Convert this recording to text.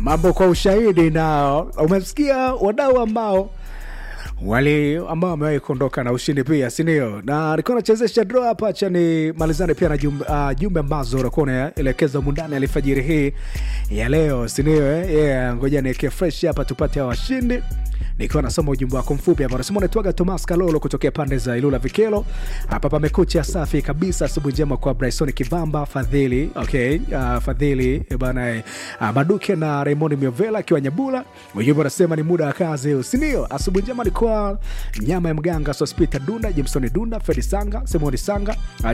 mambo kwa ushahidi, na umesikia wadau ambao wali ambao wamewahi kuondoka na ushindi pia, si ndio? Na alikuwa anachezesha draw hapa, acha ni malizane pia na jumbe, uh, jumbe ambazo unakuwa unaelekeza mundani alifajiri hii ya leo, si ndio? Eh? Yeah, ngoja niweke fresh hapa tupate hawa washindi nikiwa nasoma ujumbe wako mfupi hapa, unasema unaitwaga Thomas Kalolo kutokea pande za Ilula Vikelo. Hapa pamekucha safi kabisa, asubuhi njema kwa Bryson Kivamba, Fadhili okay, uh, Fadhili eh, bana uh, Maduke na Raymond Miovela akiwa Nyabula. Ujumbe unasema ni muda wa kazi, si ndio? Asubuhi njema alikuwa nyama ya mganga Sospita Dunda, Jimson Dunda, Fredi Sanga, Simoni Sanga